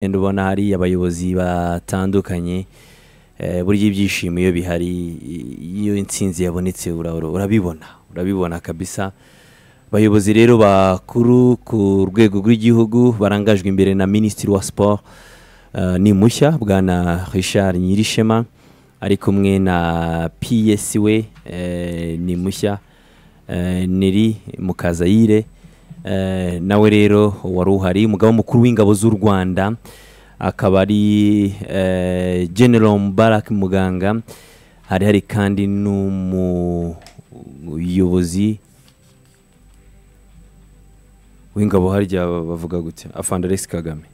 Ugenda ubona hari abayobozi batandukanye eh, burya ibyishimo iyo bihari i- iyo intsinzi yabonetse ura- ura- urabibona urabibona kabisa abayobozi rero bakuru ku rwego rw'igihugu barangajwe imbere na minisitiri wa siporo eh, ni mushya bwana richard nyirishema ari kumwe na ps we eh, ni mushya eh, Neri Mukazayire eh, nawe rero wari uhari umugaba mukuru w'ingabo z'u Rwanda akaba ari eh, General Mubarak Muganga hari hari kandi n'umuyobozi w'ingabo harya bavuga gutya afande Alex Kagame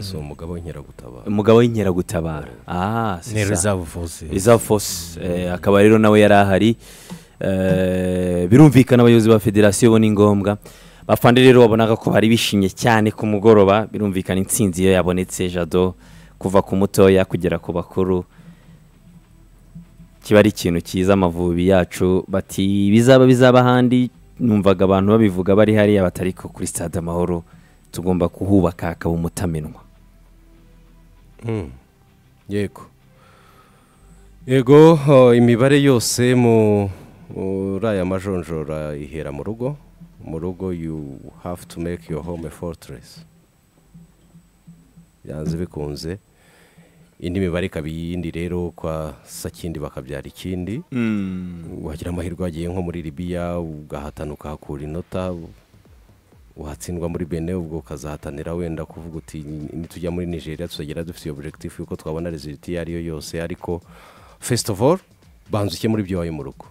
si umugabo w'inkeragutabara umugabo w'inkeragutabara ah c'est ni ça. reserve force Reserve Force eh, akaba rero nawe yari ahari Eh, birumvikana abayobozi ba federasiyo bo ni ngombwa bafande rero babonaga ko bari bishimye cyane ku mugoroba birumvikana intsinzi iyo yabonetse jado kuva ku mutoya kugera ku bakuru kiba ari ikintu cyiza amavubi yacu bati bizaba bizaba ahandi numvaga abantu babivuga bari hariya batari ko kuri stade amahoro tugomba kuhubaka hakaba umutamenwa yego yego oh, imibare yose mu muri aya majonjora ihera mu rugo mu rugo you have to make your home a fortress byanze bikunze indi mibare ikaba iyindi rero kwa sakindi bakabyara ikindi wagira amahirwe wagiye nko muri libiya ugahatana ukahakura inota watsindwa muri bene ubwo ukazahatanira wenda kuvuga uti nitujya muri nigeria tuzagera dufite iyo objectif yuko twabona reziliti iyo ariyo yose ariko first of all banza uke muri byo wayo mu rugo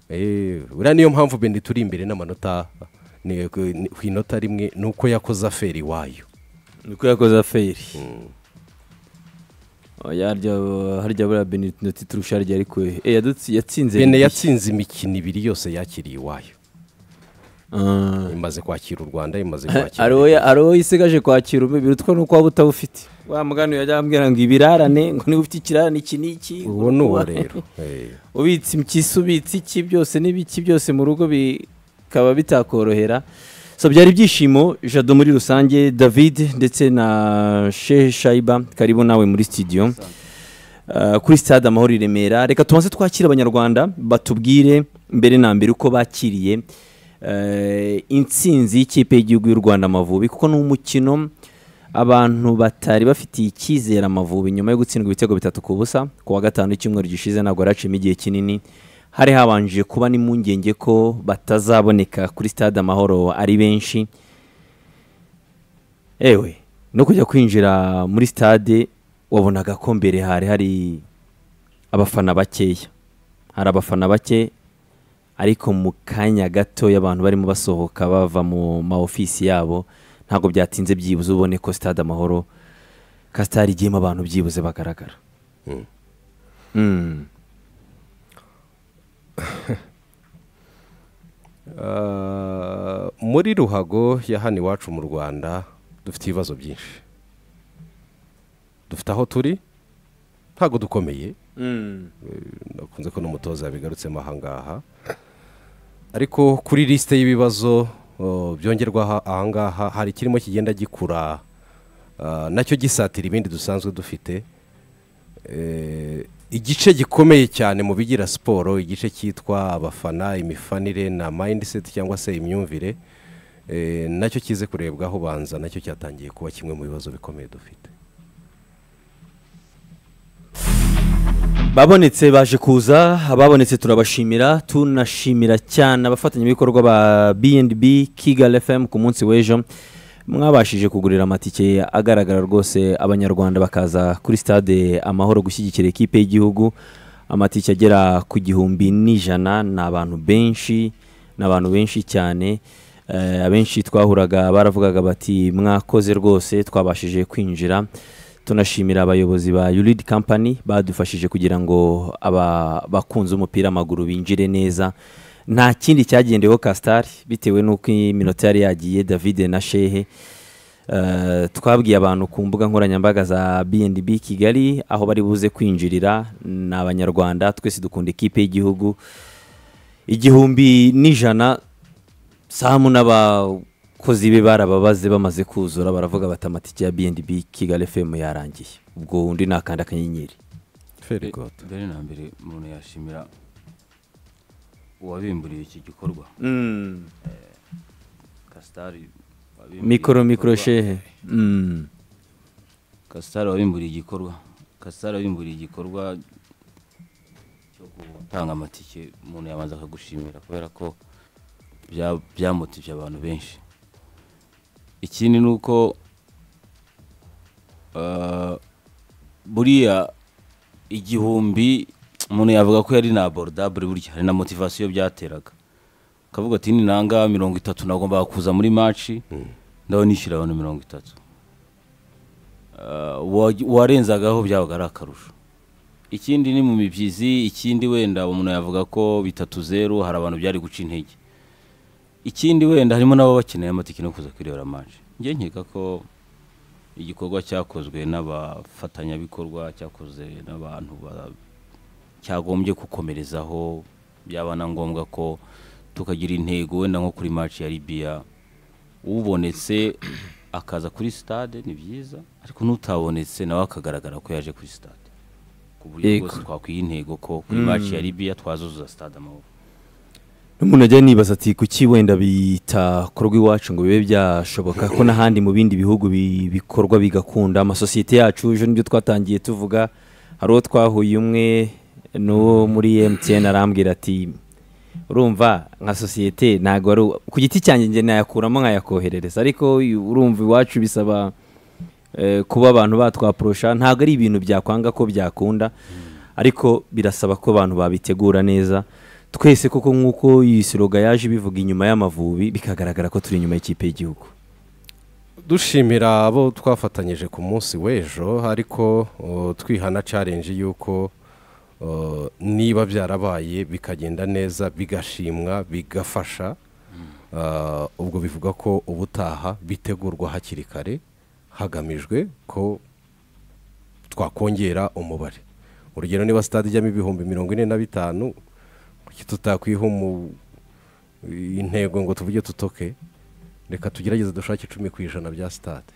Eh, buriya niyo mpamvu bene turi imbere n'amanota ni- ni- ku inota rimwe ni uko yakoze aferi iwayo niko yakoze aferi Oya, harya harya buriya beninoti turusha harya ariko eh, yadutsi- yatsinze bene bibiri. yatsinze imikino ibiri yose yakiriye iwayo Ah. imaze kwakira u rwanda imaze kwakira hari uwo ya- hari uwo isigaje kwakira umwe birutwa nuko waba utawufite wa mugani yajya ambwira ngo ibirarane ngo niba ufite ikirarane iki n'iki uwo ni uwo rero Eh. ubitse impyisi ubitse iki byose n'ibiki byose mu rugo bikaba bitakorohera so byari ibyishimo jado muri rusange david ndetse na shehe shayiba karibu nawe muri studio Uh, kuri stade amahoro i remera reka tubanze twakire abanyarwanda batubwire mbere na mbere uko bakiriye uh, intsinzi y'ikipe y'igihugu y'u rwanda amavubi kuko ni umukino abantu batari bafitiye icyizere amavubi nyuma yo gutsindwa ibitego bitatu ku busa ku wa gatanu w'icyumweru gishize ntabwo yaraciyemo igihe kinini hari habanje kuba n'impungenge ko batazaboneka kuri stade amahoro ari benshi ewe no kujya kwinjira muri stade wabonaga ko mbere hari hari abafana bakeya hari abafana bake ariko mu kanya gato abantu barimo basohoka bava mu ma ofisi yabo ntabwo byatinze byibuze ubone ko stade amahoro kasitari igiyemo abantu byibuze bagaragara Mm. Mm. Ah, muri ruhago ya hano iwacu mu rwanda dufite ibibazo byinshi dufite aho turi ntabwo dukomeye nakunze ko n'umutoza yabigarutsemo ahangaha ariko kuri lisite y'ibibazo oh, byongerwa aha- ahangaha hari ikirimo kigenda gikura ah, nacyo gisatira ibindi dusanzwe dufite Eh, igice gikomeye cyane mu bigira siporo igice cyitwa abafana imifanire na mindset cyangwa se imyumvire eh, nacyo kize kurebwaho banza nacyo cyatangiye kuba kimwe mu bibazo bikomeye dufite babonetse baje kuza ababonetse turabashimira tunashimira cyane abafatanyabikorwa ba B&B Kigali FM ku munsi w'ejo mwabashije kugurira amatike agaragara rwose abanyarwanda bakaza kuri stade amahoro gushyigikira ikipe y'igihugu amatike agera ku gihumbi n'ijana ni abantu benshi ni abantu benshi cyane Eh, abenshi twahuraga baravugaga bati mwakoze rwose twabashije kwinjira tunashimira abayobozi ba Ulid Company badufashije kugira ngo aba bakunze umupira w'amaguru binjire neza nta kindi cyagendeweho Castar bitewe n'uko iminota yari yagiye David na Shehe Eh, twabwiye abantu ku mbuga nkoranyambaga za B&B Kigali aho bari buze kwinjirira ni abanyarwanda twese dukunda ikipe y'igihugu igihumbi n'ijana samu n'abakunzi abakozi be barababaze bamaze kuzura baravuga bati amatike ya bnb kigali fm yarangiye ubwo undi nakanda akanyenyeri feri gota mbere na mbere umuntu yashimira uwabimburiye iki gikorwa kasitari wabimburiye mikoro igikorwa. mikoro shehe Mm. kasitari wabimburiye igikorwa kasitari wabimburiye igikorwa cyo gutanga amatike umuntu yabanza akagushimira kubera ko bya- byamotivye abantu benshi ikindi ni uko ah, buriya igihumbi umuntu yavuga ko yari na abordable burya hari na motivasiyo byateraga ukavuga ati ninanga mirongo itatu nagombaga kuza muri maci ndabona nishyura abantu mirongo itatu Ah, uwa- uwarenzagaho byabaga ari akarusho ikindi ni mu mibyizi ikindi wenda umuntu yavuga ko bitatu zeru hari abantu byari guca intege ikindi wenda harimo n'ababa bakeneye amatike no kuza kwirebera manje njye nkeka ko igikorwa cyakozwe n'abafatanyabikorwa cyakoze n'abantu ba- cyagombye gukomerezaho byaba na ngombwa ko tukagira intego wenda nko kuri match ya Libya ubonetse akaza kuri stade ni byiza ariko n'utabonetse nawe akagaragara ko yaje kuri stade ku buryo Yego. bwose twakwiha intego ko kuri match ya Libya twazuzuza stade amahoro n'umuntu ajya nibaza ati kuki wenda bita korwa iwacu ngo bibe byashoboka ko n'ahandi mu bindi bihugu bi- bikorwa bigakunda amasosiyete yacu ejo nibyo twatangiye tuvuga hari uwo twahuye umwe n'uwo muri emutiyeni arambwira ati urumva nka sosiyete ntabwo ari u- ku giti cyanjye njye nayakuramo nkayakoherereza ariko uyu- urumva iwacu bisaba eh, kuba abantu batwaporosha ntabwo ari ibintu byakwanga ko byakunda ariko birasaba ko abantu babitegura neza twese koko nk'uko iyi siroga yaje ibivuga inyuma y'amavubi bikagaragara ko turi inyuma y'ikipe y'igihugu dushimira abo twafatanyije ku munsi w'ejo ariko uh, twihana challenge y'uko uh, niba byarabaye bikagenda neza bigashimwa bigafasha uh, ubwo bivuga ko ubutaha bitegurwa hakiri kare hagamijwe ko twakongera umubare urugero niba sitade ijyamo ibihumbi mirongo ine na bitanu kuki tutakwiha umu- intego ngo tuvuge tutoke reka tugerageze dushake icumi ku ijana bya sitade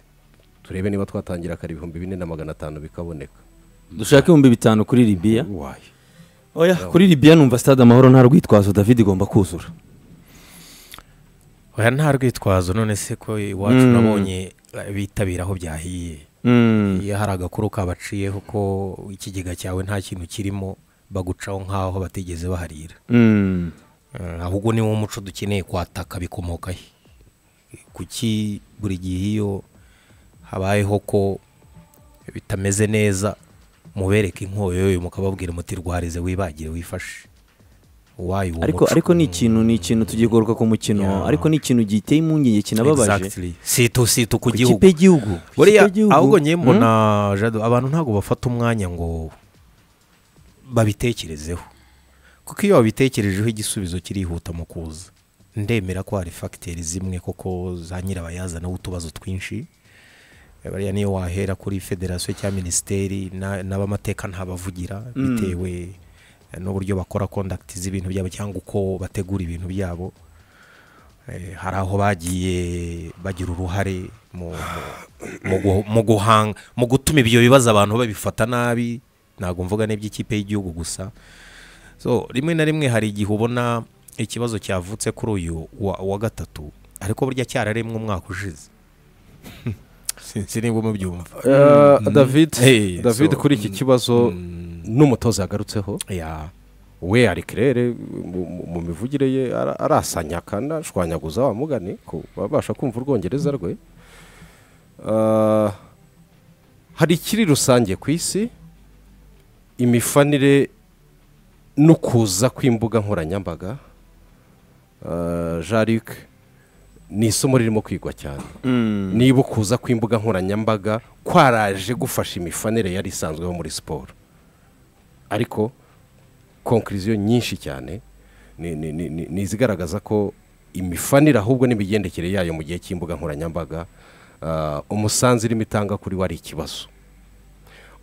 turebe niba twatangira kare ibihumbi bine na magana atanu bikaboneka dushake ibihumbi bitanu kuri libiya wayo oya kuri libiya numva stade amahoro nta rwitwazo david igomba kuzura oya nta rwitwazo none se ko iwacu Mm. nabonye eh, bitabira aho byahiye Mm. iyo hari agakuru kabaciyeho ko ikigega cyawe nta kintu kirimo bagucaho nk'aho batigeze baharira Mm. Eh, ahubwo ni wo muco dukeneye kwataka bikomoka he kuki buri gihe iyo habayeho ko bitameze neza mubereka inkoyoyo mukababwira muti rwarize wibagire wifashe wayo uwo ariko muco. ariko ni ikintu ni ikintu tugiye kugaruka ku mukino Yeah. ariko ni ikintu giteye impungenge kinababaje Exactly. situ situ ku ku kipe gihugu y'igihugu Ku buriya kipe y'igihugu. ahubwo ngiye Mm. mbona jado abantu ntabwo bafata umwanya ngo babitekerezeho kuko iyo babitekerejeho igisubizo kirihuta mu kuza ndemera ko hari fagiteri zimwe koko za nyirabayazana w'utubazo twinshi bariya niyo wahera kuri federasiyo cyangwa minisiteri na- n'abamateka ntabavugira bitewe n'uburyo bakora kondakiti z'ibintu byabo cyangwa uko bategura ibintu byabo Eh, hari aho bagiye bagira uruhare mu, mu- mu, gu- mu guhanga mu gutuma ibyo bibazo abantu babifata nabi ntabwo mvuga n'iby'ikipe y'igihugu gusa so rimwe na rimwe hari igihe ubona ikibazo cyavutse kuri uyu wa, wa gatatu ariko burya cyararemwe umwaka ushize sinzi niba umubyumva david Hey, so- david kuri iki kibazo n'umutoza yagarutseho ya we ari kirere mu mu mivugire ye ara- arasanya kandi ashwanyaguza wa mugani ko babasha kumva urwongereza rwe Ah, hari ikiri rusange ku isi imifanire n'ukuza kw'imbuga nkoranyambaga Ah, jean luc ni isomo ririmo kwigwa cyane Mm. niba ukuza kw'imbuga nkoranyambaga kwaraje gufasha imifanire yari isanzweho muri siporo ariko konkuriziyo nyinshi cyane ni- ni- ni- ni ni izigaragaza ko imifanire ahubwo n'imigendekere yayo mu gihe cy'imbuga nkoranyambaga ah, umusanzu irimo itanga kuri we ari ikibazo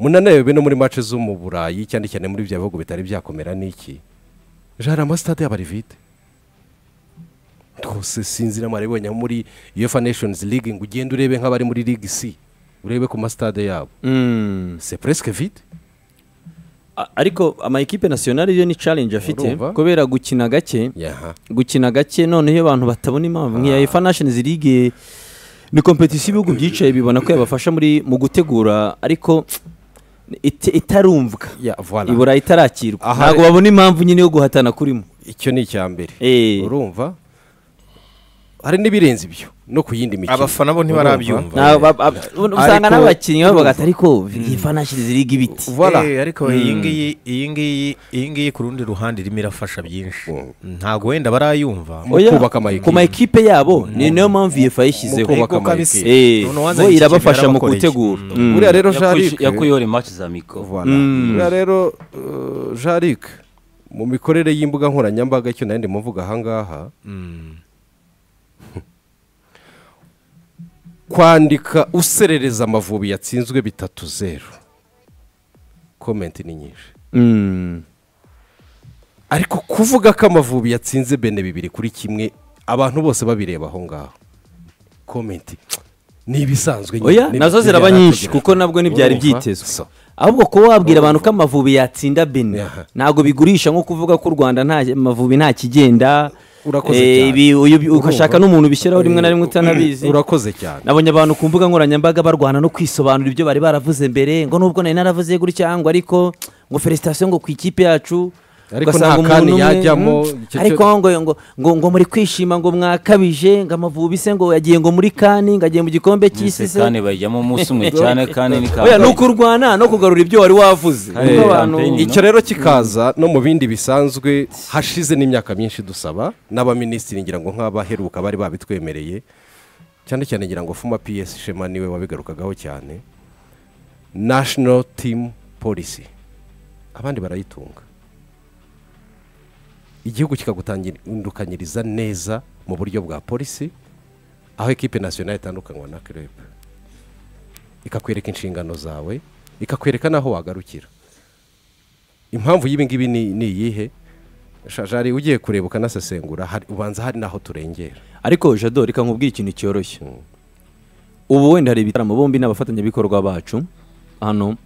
munanayobe no muri mace zo mu burayi cyane cyane muri bya bihugu bitari byakomera n'iki jara amasitade yaba ari vide rwose sinzi n'amaribonye muri uefa nations league ngo ugende urebe nk'abari muri ligue c urebe ku masitade yabo Mm. c'est presque vide A- ariko ama equipe nationale yo ni challenge afite Urumva? kubera gukina gake yaha gukina gake noneho iyo abantu batabona impamvu nk'iya efa nations league ni kompetisiyo ibihugu byicaye bibona ko yabafasha muri mu gutegura ariko it- itarumvwa Ya, voilà. ibura itarakirwa Aha- ntabwo babona impamvu nyine yo guhatana kurimo icyo ni icya mbere Eh. urumva hari n'ibirenze ibyo no ku yindi mikino Abafana bo ntibarabyumva. Urumva? Nta- ba- ba- usanga Ariko- n'abakinnyi bavuga ati ariko efa nations league ibiti Voilà. Eh, ariko iyi ngiyi iyi ngiyi iyi ngiyi ku rundi ruhande irimo irafasha byinshi ntabwo wenda barayumva Mu Oya, kubaka ama equipe. ku ma ekipe yabo ni nayo mpamvu iyo yashyizeho kubaka Ego kabisa. Eh, None wanzanye bo iki kintu irabafasha mu yarabakoreye. gutegura Mm. buriya rero Yakuye- jarike yakuyeho rematch za miko Voilà. buriya rero uh, jarike mu mikorere y'imbuga nkoranyambaga icyo nari ndimo mvuga ahangaha kwandika userereza amavubi yatsinzwe bitatu zeru komenti ni nyinshi Mm. ariko kuvuga ko amavubi yatsinze bene bibiri kuri kimwe abantu bose babireba aho ngaho komenti ni ibisanzwe nyine. oya Ni- nazo ni ziraba byari nyinshi hategerejwe. kuko nabwo ntibyari Urumva? So. byitezwe ahubwo kuba wabwira abantu ko amavubi yatsinda bene Aha. ntabwo bigurisha nko kuvuga ko u rwanda nta amavubi nta kigenda Urakoze Eh, cyane. ibi- uyu- uyu- Urumva? ugashaka n'umuntu ubishyiraho rimwe na rimwe utanabizi urakoze cyane nabonye abantu ku mbuga nkoranyambaga barwana no kwisobanura ibyo bari baravuze mbere ngo nubwo nari naravuze gutya ngo ariko ngo felicitation ngo ku ikipe yacu Ariko ugasanga nta kanya umuntu umwe, yajyamo, mm, icyo cyo- ariko ngo ngo ngo ngo muri kwishima ngo mwakabije ngo amavubi se ngo yagiye ngo muri kani ngo agiye mu gikombe cy'isi se kandi bayijyamo umunsi umwe cyane kandi ni oya ni kampani ukurwana no kugarura ibyo wari wavuze Kandi Nuko ni abantu- campaign, no? icyo rero kikaza no mu bindi bisanzwe hashize n'imyaka myinshi dusaba n'abaminisitiri ngira ngo nk'abaheruka bari babitwemereye cyane cyane ngira ngo fuma piyesi shema niwe wabigarukagaho cyane national team policy abandi barayitunga igihugu kikagutangirikanyiriza neza mu buryo bwa polisi aho ekipe nasiyonari itandukanywa na kerebe ikakwereka inshingano zawe ikakwereka n'aho wagarukira impamvu y'ibi ngibi ni ni iyihe shajari ugiye kureba ukanasesengura hari- ubanza hari n'aho turengera ariko jado reka nkubwire ikintu cyoroshye ubu wenda hari ibitaramo bombi n'abafatanyabikorwa bacu hano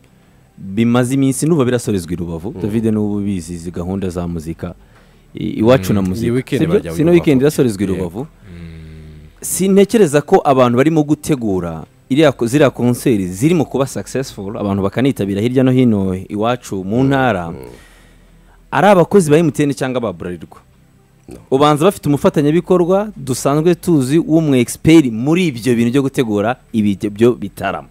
bimaze iminsi nuba birasorezwa i rubavu david n'ubu ubizi izi gahunda za muzika i- iwacu na muzika weekend sibyo? bajya i si no Rubavu. weekend irasorezwa i Yego. rubavu sintekereza ko abantu barimo gutegura iriya ko- ziriya konseri zirimo kuba successful abantu bakanitabira hirya no hino iwacu mu ntara ari abakozi ba emutiyeni cyangwa aba burarirwa ubanza bafite umufatanyabikorwa dusanzwe tuzi w'umu expert muri ibyo bintu byo gutegura ibyo bitaramo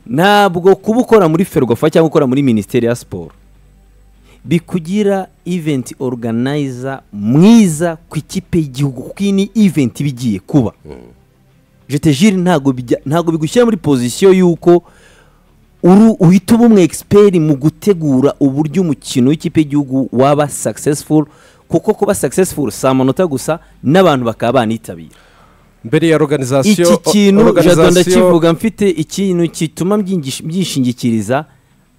ntabwo kuba ukora muri ferwafa cyangwa ukora muri minisiteri ya siporo bikugira event organizer mwiza ku ikipe y'igihugu kuko iyi ni event iba igiye kuba jetejiri ntabwo bijya- ntabwo bigushyira muri pozisiyo y'uko uru- uhita uba umwe expert mu gutegura uburyo umukino w'ikipe y'igihugu waba successful kuko kuba successful si amanota gusa n'abantu bakaba banitabira mbere ya organization iki kintu jado organization ndakivuga mfite ikintu gituma mbyingish- byishingikiriza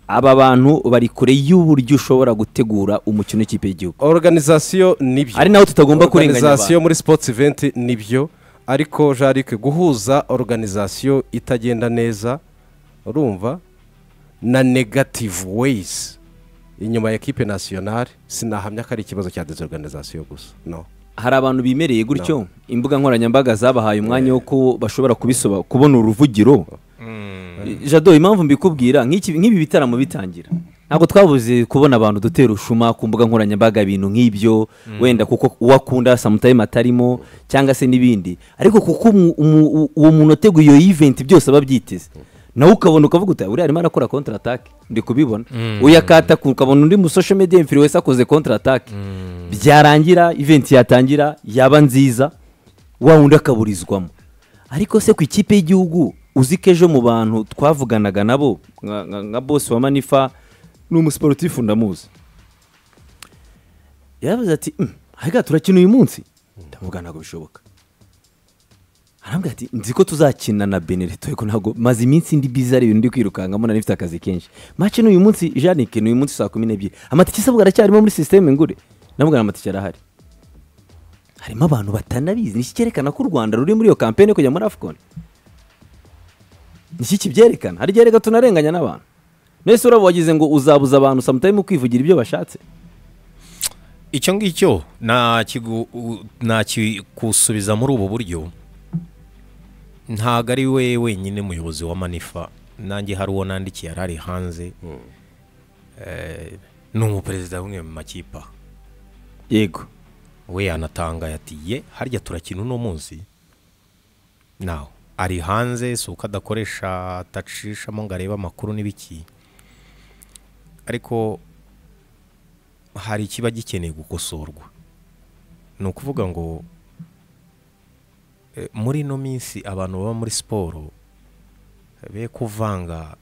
aba bantu bari kure y'uburyo ushobora gutegura umukino w'ikipe y'igihugu organization nibyo ari naho tutagomba kurenganya organization abantu muri sports event nibyo ariko jarike guhuza organization itagenda neza urumva na negative ways inyuma ya ekipe nationale sinahamya ko ari ikibazo cya desorganisation gusa no hari abantu bimereye gutyo imbuga nkoranyambaga zabahaye umwanya wo ko bashobora kubisoba kubona uruvugiro jado impamvu mbikubwira nk'iki- nk'ibi bitaramo bitangira ntabwo twabuze kubona abantu dutera ushuma ku mbuga nkoranyambaga ibintu nk'ibyo wenda kuko uwo akunda samutayime atarimo cyangwa se n'ibindi ariko kuko umu- umu- u- uwo muntu wateguye iyo event byose aba abyiteze nawe ukabona ukavuga uti uriya arimo arakora kontra atake ndi kubibona uyakataku ukabona undi mu social media influencer akoze kontra atake byarangira event yatangira yaba nziza wa wundi akaburizwamo ariko se ku ikipe y'igihugu uzi ko ejo mu bantu twavuganaga nabo nka- nka nka bosi wa manifa ni umusiporutifu ndamuzi yaravuze ati "Mm, ahega turakina uyu munsi ndavuga ntabwo bishoboka arambwira ati nzi ko tuzakina na benereto ariko ntabwo maze iminsi ndi biza ari ibintu ndi kwirukankamo nari mfite akazi kenshi mace ni uyu munsi janike ni uyu munsi saa kumi n'ebyiri amatike isabwa aracyarimo muri sisiteme ngure ndamubwira amatike arahari harimo abantu batanabizi ni iki cyerekana ko u rwanda ruri muri iyo kampeni yo kujya muri afcon ni iki kibyerekana hari igihe reka tunarenganya n'abantu mwese urabo wagize ngo uzabuza abantu samutayime kwivugira ibyo bashatse icyo ngicyo nakigu- u- nakikusubiza muri ubu buryo ntabwo ari we wenyine muyobozi wa manifa nanjye hari uwo nandikiye yari ari hanze Eh, ni umuperezida w'umwe mu makipe aha. yego we yanatangaye ati ye harya turakina uno munsi nawe ari hanze si uko adakoresha atacishamo ngo arebe amakuru n'ibiki ariko hari ikiba gikeneye gukosorwa ni ukuvuga ngo eh, muri ino minsi abantu baba muri siporo be kuvanga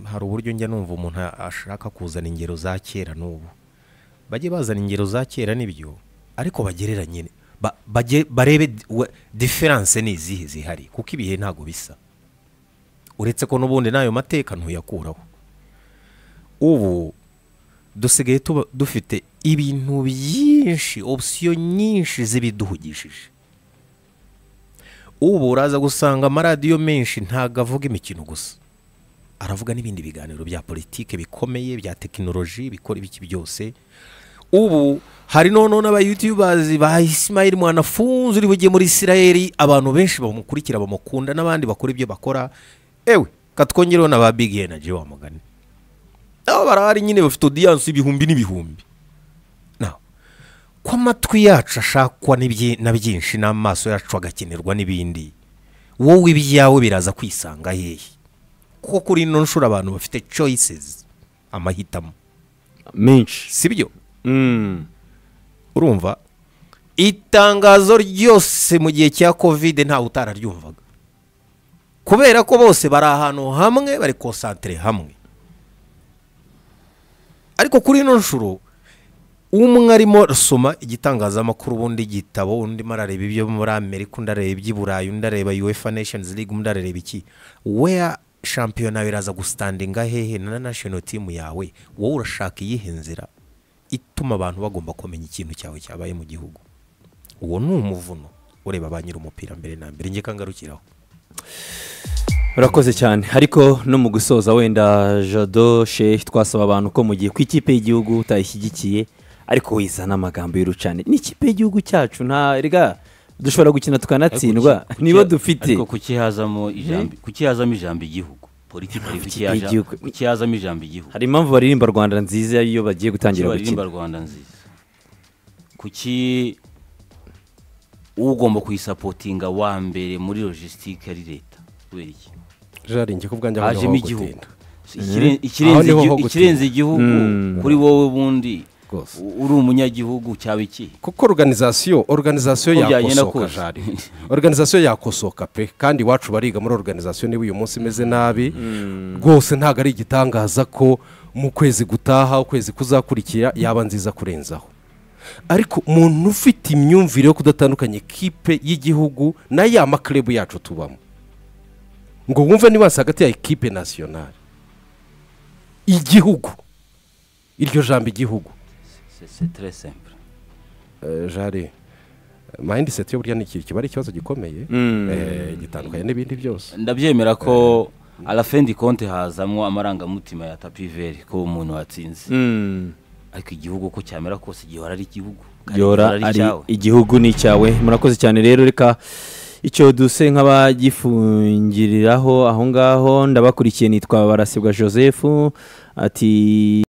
hari uburyo njya numva umuntu ashaka kuzana ingero za kera n'ubu bajye bazana ingero za kera n'ibyo ariko bagereranye ba- bage- barebe di- we- diferanse ni izihe zihari kuko ibihe ntabwo bisa uretse ko n'ubundi n'ayo mateka ntuyakuraho ubu dusigaye tuba dufite ibintu byinshi opsiyo nyinshi zibiduhugishije ubu uraza gusanga amaradiyo menshi ntabwo avuga imikino gusa aravuga n'ibindi biganiro bya politike bikomeye bya tekinoloji bikora ibiki byose ubu hari noneho n'abayutubazi ba isimayili mwanafunze uri bugiye muri isirayeli abantu benshi bamukurikira bamukunda n'abandi bakora ibyo bakora ewe katwongereho na ba big energy wa mugani nabo barahari nyine bafite odiyansi ibihumbi n'ibihumbi nawe ko amatwi yacu ashakwa n'ibyi- na byinshi n'amaso yacu agakenerwa n'ibindi wowe ibyawe biraza kwisanga hehe kuko kuri ino nshuro abantu bafite choices amahitamo menshi si byo Mm. urumva itangazo ryose mu gihe cya kovide ntawe utararyumvaga kubera ko bose bari ahantu hamwe bari konsantire hamwe ariko kuri ino nshuro umwe arimo arasoma igitangazamakuru ubundi igitabo undi arareba ibyo muri amerika undi arareba iby'i burayi undi arareba uefa nations league undi arareba iki weya shampiyona biraza gusitandinga hehe na national team yawe wowe urashaka iyihe nzira ituma abantu bagomba kumenya ikintu cyawe cyabaye mu gihugu uwo ni umuvuno ureba ba nyiri umupira mbere na mbere njye kangarukiraho urakoze cyane ariko no mu gusoza wenda jado shehi twasaba abantu ko mu gihe ku ikipe y'igihugu utayishyigikiye ariko wizana amagambo y'urucane ni ikipe y'igihugu cyacu nta rega dushobora gukina tukanatsindwa Ariko kuki- nibo kuki- dufite ariko kukihazamo ijambo kukihazamo ijambo igihugu politiki Impamvu ikipe kukihaja- y'igihugu- kukihazamo ijambo igihugu hari impamvu baririmba rwanda nziza iyo bagiye gutangira baririmba gukina rwanda nziza kuki ugomba kuyisapotinga wa mbere muri logisitike ari leta kubera iki jari ko ubwanjye aho hajemo niho igihugu gutinda Ikire- Aho ikirenze niho igihu- ho gutinda. ikirenze igihugu kuri wowe bundi Rwose. u- uri umunyagihugu cyaba iki kuko organizasiyo organizasiyo Uko byagenda yakosoka kose. jari organizasiyo yakosoka pe kandi iwacu bariga muri organizasiyo niba uyu munsi imeze nabi rwose ntabwo ari igitangaza ko mu kwezi gutaha ukwezi kuzakurikira yaba nziza kurenzaho ariko umuntu ufite imyumvire yo kudatandukanya ikipe y'igihugu n'aya makirebu yacu tubamo ngo wumve nibansi hagati ya ekipe nasiyonari igihugu iryo jambo igihugu C'est- c'est très simple Eh, jari mayindi seti yo burya ni ikintu kiba ari ikibazo gikomeye Eh, gitandukanye n'ibindi byose ndabyemera ko arafendi konti hazamo amarangamutima ya tapiveri ko umuntu watsinze Mm. ariko igihugu uko cyamera kose gihora ari igihugu kandi yora gihora ari icyawe. igihugu ni icyawe murakoze cyane rero reka icyo duse nk'abagifungiriraho aho ngaho ndabakurikiye nitwa barasibwa joseph ati